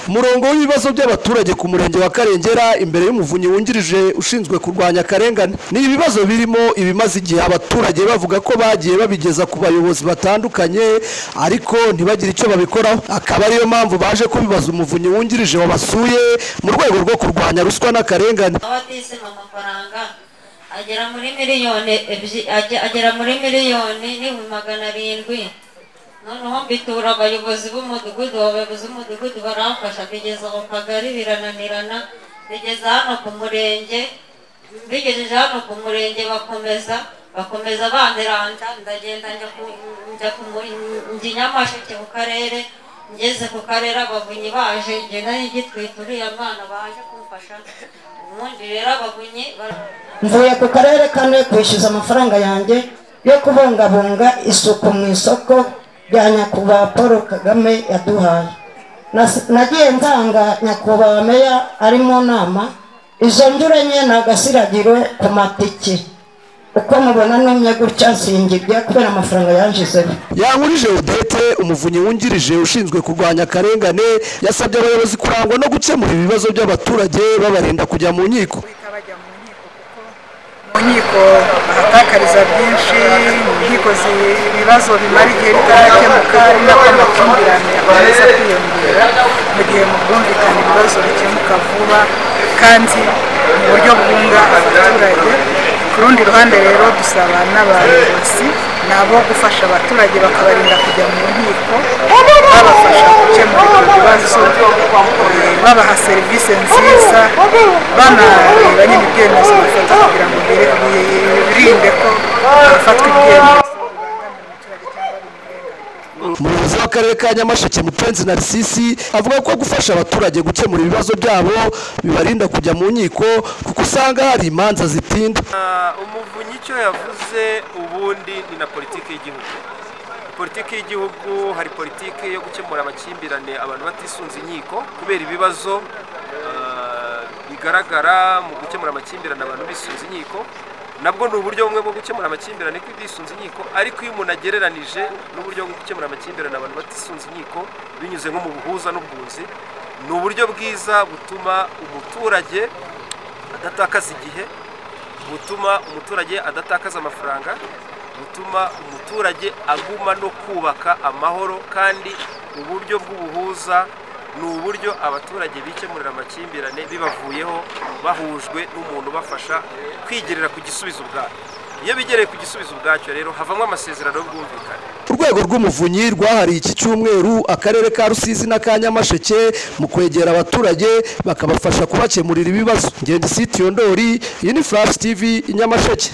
umurongo w'ibibazo by'abaturage ku murenge wa karengera imbere y'umuvunyi wungirije ushinzwe kurwanya akarengane ni ibibazo birimo ibimaze igihe abaturage bavuga ko bagiye babigeza ku bayobozi batandukanye ariko ntibagire icyo babikoraho akaba ariyo mpamvu baje kubibaza umuvunyi wungirije wabasuye mu rwego rwo kurwanya ruswa n'akarengane aho atisima amafaranga agera muri miliyoni ebyi- ajya- agera muri miliyoni n'ibihumbi magana arindwi noneho mbitura abayobozi b'umudugudu abayobozi b'umudugudu baramfasha bigeza mu kagari birananirana bigeza hano ku murenge mbigejeje hano ku murenge bakomeza bakomeza banderanda ndagenda njya ku njya ku mu- njya i nyamasheke mu karere ngeze ku karere abavunyi baje ngenda n'igitwita uriya mwana baje kumfasha ubundi rero abavunyi bara- mvuye ku karere kamwe kwishyuza amafaranga yanjye yo kubungabunga isuku mu isoko rya nyakubahwa paul kagame yaduhaye Nas- nagiye nsanga nyakubahwa meya ari mu nama izo njure nke ni agasiragiro ku matike uko mubona numye gutya singirya kubera amafaranga yanjizeho yankurije odete umuvunyi wungirije ushinzwe kurwanya akarengane yasabye abayobozi kurangwa no gukemura ibibazo by'abaturage babarinda kujya mu nkiko bajya mu nkiko kuko mu nkiko bahatakariza byinshi mu nkiko zi- ibibazo bimara igihe bitarakemuka ari nako amakimbirane akomeza kwiyongera mu gihe mu bwumvikane ibibazo bikemuka vuba kandi mu buryo bwunga abaturage ku rundi ruhande rero dusaba n'abayobozi nabo gufasha abaturage bakabarinda kujya mu nkiko babafasha gukemura ibyo bibazo eh, babaha serivisi nziza banareba nyine ibyemezo bafata kugira ngo bire- birinde ko hafatwa ibyemezo bibangamira umuturage cyangwa bimurenga umuyobozi w'akarere ka nyamasheke mupenzi narisisi avuga ko gufasha abaturage gukemura ibibazo byabo bibarinda kujya mu nkiko kuko usanga hari imanza zitinda Ah, umuvunyi icyo yavuze ubundi ni na politiki y'igihugu politiki y'igihugu hari politiki yo gukemura amakimbirane abantu batisunze inkiko kubera ibibazo ah, bigaragara mu gukemura amakimbirane abantu bisunze inkiko nabwo ni uburyo bumwe bwo gukemura amakimbirane ko bisunze inkiko ariko iyo umuntu agereranije n'uburyo bwo gukemura amakimbirane abantu batisunze inkiko binyuze nko mu buhuza n'ubwunzi ni uburyo bwiza butuma umuturage adatakaza igihe butuma umuturage adatakaza amafaranga butuma umuturage aguma no kubaka amahoro kandi uburyo bw'ubuhuza ni uburyo abaturage bikemurira amakimbirane bibavuyeho bahujwe n'umuntu ubafasha kwigerera ku gisubizo ubwacyo iyo bigereye ku gisubizo ubwacyo rero havamo amasezerano y'ubwumvikane urwego rw'umuvunyi rwahariye iki cyumweru akarere ka rusizi na ka nyamasheke mu kwegera abaturage bakabafasha kubakemurira ibibazo ngende siti yondori iyi ni furashi tivi i nyamasheke